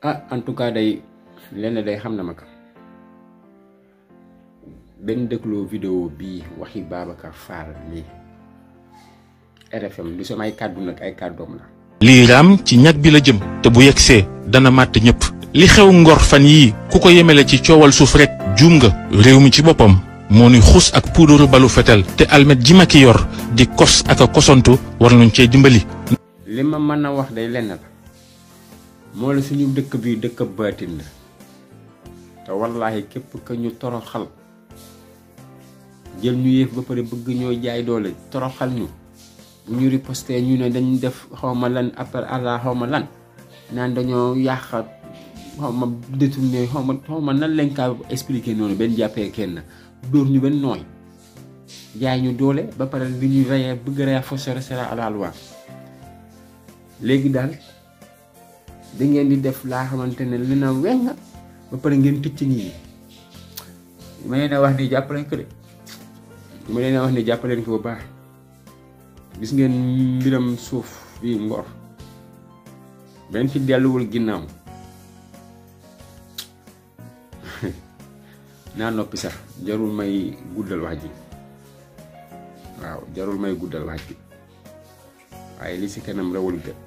ah en tout cas day lenn day xam na ma ko benn dëkkloo vidéo bii waxi Babacar Fall nii RFM du samay kàddu nag ay kàddoom la lii raam ci ñag bi la jëm te bu yegsee dana màtt ñëpp li xew ngor fan yii ku ko yemele ci coowal suuf rek juum nga réew mi ci boppam moo ni xus ak puudaru balu fetel te almet ji ma ki yor di kos ak a kosantu war nañ cee dimbali li ma mën a wax day lenn la moo la suñu dëkk bi dëkk baatin la te wallaahi képp ka ñu toroxal jël ñu yëf ba pare bëgg ñoo jaay doole toroxal ñu bu ñu riposté ñu ne dañ def xawma lan après àlla xawma lan naan dañoo yàq xawma détourné xawma xawma nan lañ kaa expliqué noonu benn jàppee kenn dóor ñu benn nooy jaay ñu doole ba pare bi ñu reyee bëgg reyee faussaire à la loi léegi daal da ngeen di def laa xamante ne li na weng ba pare ngeen tëcc nit ñi ma leen a wax ni jàppaleen ko de ma leen a wax ni jàppaleen ko bu baax gis ngeen mbiram suuf fii Ngor benn fi delluwul ginnaaw naa noppi sax jarul may guddal wax ji waaw jarul may guddal wax ji waaye li si kanam rawul gët